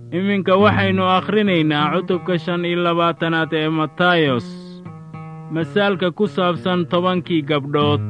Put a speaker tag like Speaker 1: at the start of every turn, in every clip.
Speaker 1: iminka waxaynu akhrinaynaa cutubka shan iyo labaatanaad ee matayos masaalka ku saabsan tobankii gabdhood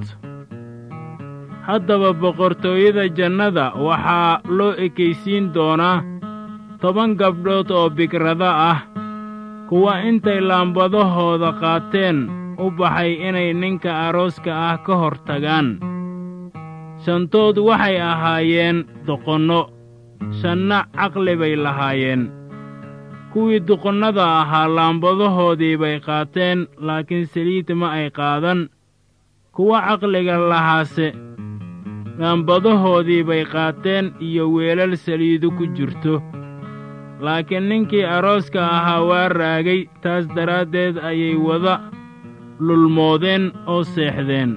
Speaker 1: haddaba boqortooyada jannada waxaa loo ekaysiin doonaa toban gabdhood oo bigrada ah kuwa intay laambadahooda qaateen u baxay inay ninka arooska ah ka hor tagaan shantood waxay ahaayeen doqonno shanna caqli bay lahaayeen kuwii duqonnada ahaa laambadahoodii bay qaateen laakiin saliid ma ay qaadan kuwa caqliga lahaase laambadahoodii bay qaateen iyo weelal saliidu ku jirto laakiin ninkii arooska ahaa waa raagay taas daraaddeed ayay wada lulmoodeen oo seexdeen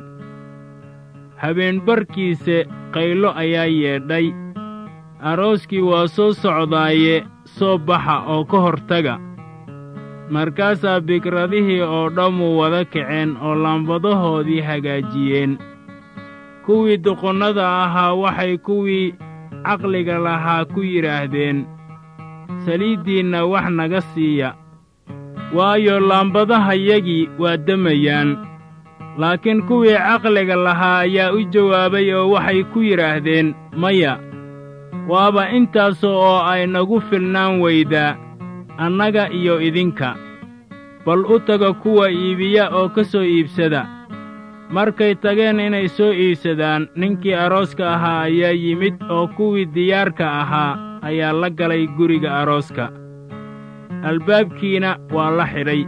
Speaker 1: habeenbarkiise qaylo ayaa yeedhay arooskii waa soo socdaaye soo baxa oo ka hortaga markaasaa bikradihii oo dhammu wada kaceen oo laambadahoodii hagaajiyeen kuwii duqonnada ahaa waxay kuwii caqliga lahaa ku yidhaahdeen saliiddiinna wax naga siiya waayo laambadahayagii waa demayaan laakiin kuwii caqliga lahaa ayaa u jawaabay oo waxay ku yidhaahdeen maya waaba intaasoo oo ay nagu filnaan weydaa annaga iyo idinka bal u taga kuwa iibiya oo ka soo iibsada markay tageen inay soo iibsadaan ninkii arooska ahaa ayaa yimid oo kuwii diyaarka ahaa ayaa la galay guriga arooska albaabkiina waa la xidhay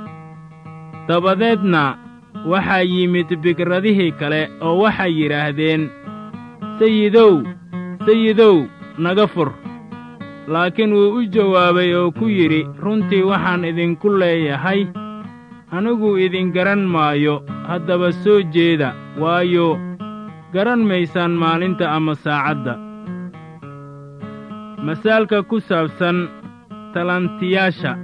Speaker 1: dabadeedna waxaa yimid bikradihii kale oo waxay yidhaahdeen sayidow sayidow naga fur laakiin wuu u jawaabay oo ku yidhi runtii waxaan idinku leeyahay anigu idin garan maayo haddaba soo jeeda waayo garan maysaan maalinta ama saacadda masaalka ku saabsan talantiyaasha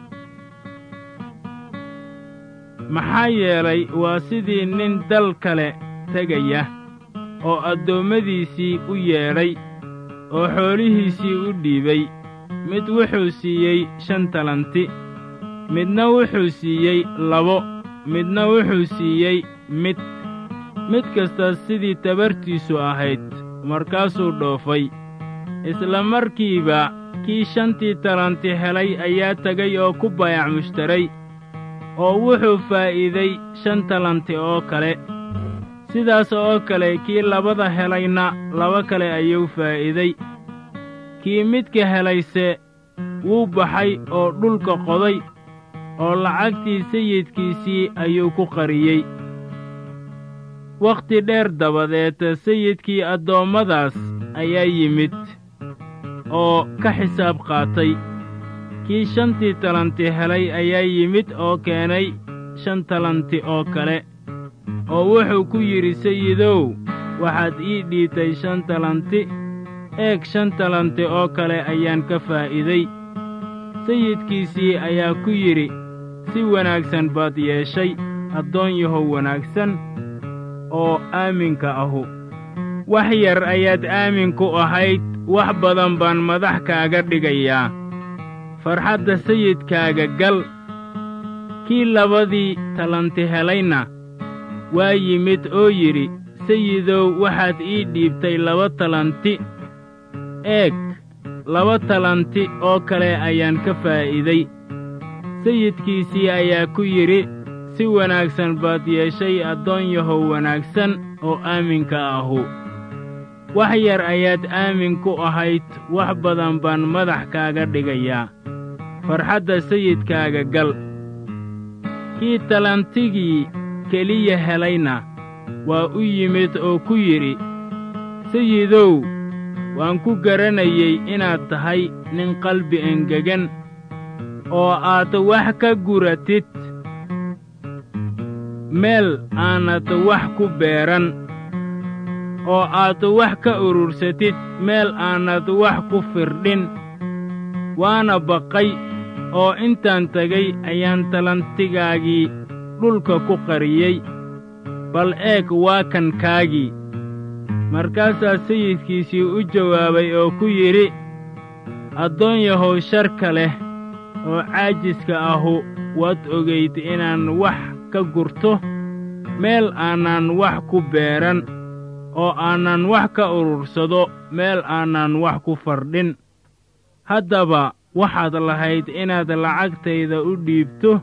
Speaker 1: maxaa yeelay waa sidii nin dal kale tegaya oo addoommadiisii u yeedhay oo xoolihiisii u dhiibay mid wuxuu siiyey shan talanti midna wuxuu siiyey labo midna wuxuu siiyey mid mid kasta sidii tabartiisu ahayd markaasuu dhoofay isla markiiba kii shantii talanti helay ayaa tegay oo ku bayac mushtaray oo wuxuu faa'iiday shan talanti oo kale sidaas oo kale kii labada helayna laba kale ayuu faa'iiday kii midka helayse wuu baxay oo dhulka qoday oo lacagtii sayidkiisii ayuu ku qariyey wakhti dheer dabadeed sayidkii addoommadaas ayaa yimid oo ka xisaab qaatay kii shantii talanti helay ayaa yimid oo keenay shan talanti oo kale oo wuxuu ku yidhi sayidow waxaad ii dhiibtay shan talanti eeg shan talanti oo kale ayaan ka faa'iiday sayidkiisii ayaa ku yidhi si wanaagsan baad yeeshay addoon yahow wanaagsan oo aaminka ahu wax yar ayaad aamin ku ahayd wax badan baan madax kaaga dhigayaa farxadda sayidkaaga gal kii labadii talanti helayna waa yimid oo yidhi sayidow waxaad ii dhiibtay laba talanti eeg laba talanti oo kale ayaan ka faa'iiday sayidkiisii ayaa ku yidhi si wanaagsan baad yeeshay addoon yahow wanaagsan oo aaminka ahu wax yar ayaad aamin ku ahayd wax badan baan madax kaaga dhigayaa farxadda sayidkaaga gal kii talantigii keliya helayna waa u yimid oo ku yidhi sayidow waan ku garanayey inaad tahay nin qalbi engegan oo aad wax ka guratid meel aanad wax ku beeran oo aad wax ka urursatid meel aanad wax ku firdhin waana baqay oo intaan tegay ayaan talantigaagii dhulka ku qariyey bal eeg waa kan kaagii markaasaa sayidkiisii u jawaabay oo ku yidhi addoon yahow sharka leh oo caajiska ahu waad ogayd inaan wax ka gurto meel aanan wax ku beeran oo aanan wax ka urursado meel aanan wax ku fardhin haddaba waxaad lahayd inaad lacagtayda u dhiibto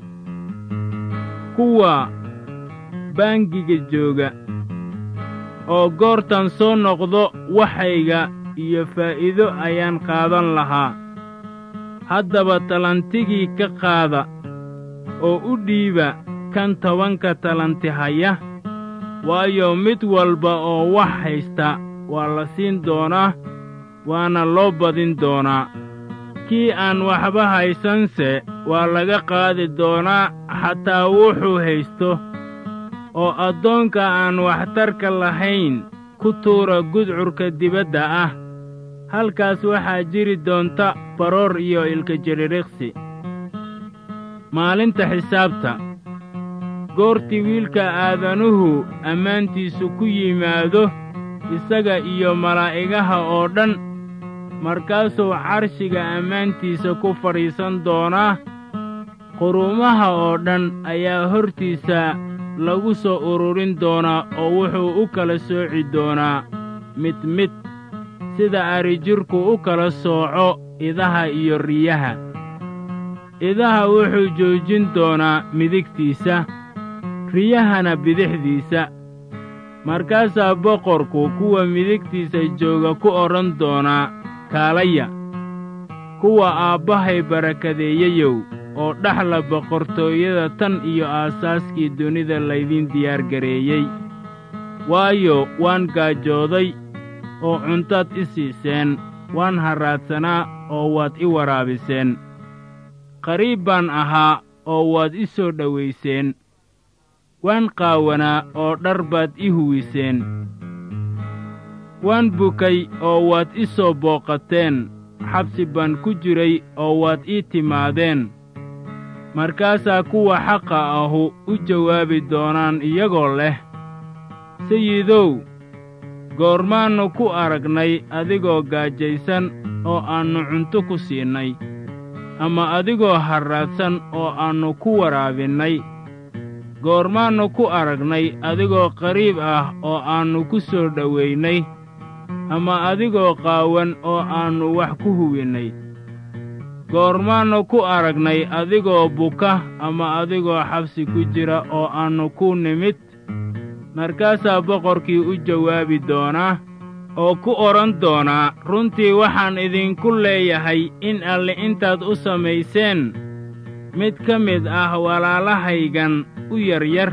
Speaker 1: kuwa baangiga jooga oo goortan soo noqdo waxayga iyo faa'iido ayaan qaadan lahaa haddaba talantigii ka qaada oo u dhiiba kan tobanka talanti haya waayo mid walba oo wax haysta waa la siin doonaa waana loo badin doonaa kii aan waxba haysanse waa laga qaadi doonaa xataa wuxuu haysto oo addoonka aan waxtarka lahayn ku tuura gudcurka dibadda ah halkaas waxaa jiri doonta baroor iyo ilkajidhidhiqsi maalinta xisaabta goortii wiilka aadanuhu ammaantiisu ku yimaado isaga iyo malaa'igaha oo dhan markaasuu carshiga ammaantiisa ku fadhiisan doonaa quruumaha oo dhan ayaa hortiisa lagu soo ururin doonaa oo wuxuu u kala sooci doonaa mid mid sida arijirku u kala sooco idaha iyo riyaha idaha wuxuu joojin doonaa midigtiisa riyahana bidixdiisa markaasaa boqorku kuwa midigtiisa jooga ku odhan doonaa kaalaya kuwa aabbahay barakadeeyeyow oo dhaxla boqortooyada tan iyo aasaaskii dunida laydin diyaargareeyey waayo waan gaajooday oo cuntaad i siiseen waan harraadsanaa oo waad i waraabiseen qariib baan ahaa oo waad i soo dhowayseen waan qaawanaa oo dhar baad i huwiseen waan bukay oo waad i soo booqateen xabsi baan ku jiray oo waad ii timaadeen markaasaa kuwa xaqa ahu u jawaabi doonaan iyagoo leh sayidow goormaannu ku aragnay adigoo gaajaysan oo aannu cunto ku siinnay ama adigoo harraadsan oo aannu ku waraabinnay goormaannu ku aragnay adigoo qariib ah oo aannu ku soo dhowaynay ama adigoo qaawan oo aannu wax ku huwinnay goormaannu ku aragnay adigoo buka ama adigoo xabsi ku jira oo aannu ku nimid markaasaa boqorkii u jawaabi doonaa oo ku odhan doonaa runtii waxaan idinku leeyahay in alle intaad u samayseen mid ka mid ah walaalahaygan u yaryar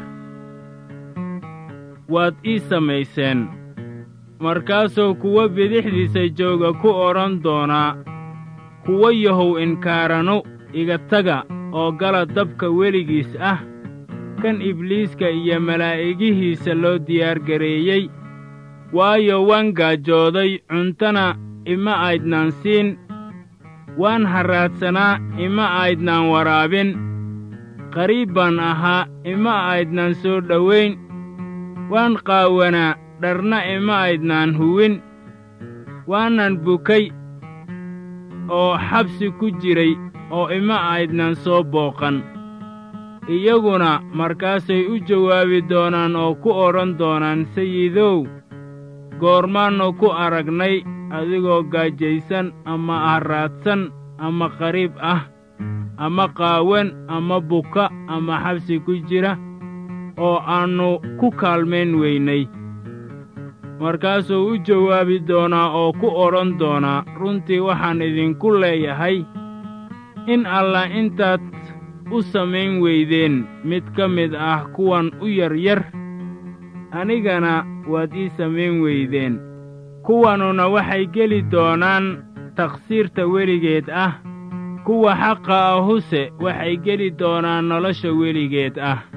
Speaker 1: waad ii samayseen markaasuu kuwa bidixdiisa jooga ku odhan doonaa kuwa yahow inkaaranu iga taga oo gala dabka weligiis ah kan ibliiska iyo malaa'igihiisa loo diyaargareeyey waayo waan gaajooday cuntana ima aydnaan siin waan harraadsanaa ima aydnaan waraabin qariib baan ahaa ima aydnaan soo dhowayn waan qaawanaa dharna ima aydnaan huwin waanan bukay oo xabsi ku jiray oo ima aydnaan soo booqan iyaguna markaasay u jawaabi doonaan oo ku odhan doonaan sayidow goormaannu ku aragnay adigoo gaajaysan ama harraadsan ama qariib ah ama qaawan ama buka ama xabsi ku jira oo aannu ku kaalmayn weynay markaasuu u jawaabi doonaa oo ku odhan doonaa runtii waxaan idinku leeyahay in allah intaad u samayn weydeen mid ka mid ah kuwan u yaryar anigana waad ii samayn weydeen kuwanuna waxay geli doonaan takhsiirta weligeed ah kuwa xaqa ahuse waxay geli doonaan nolosha weligeed ah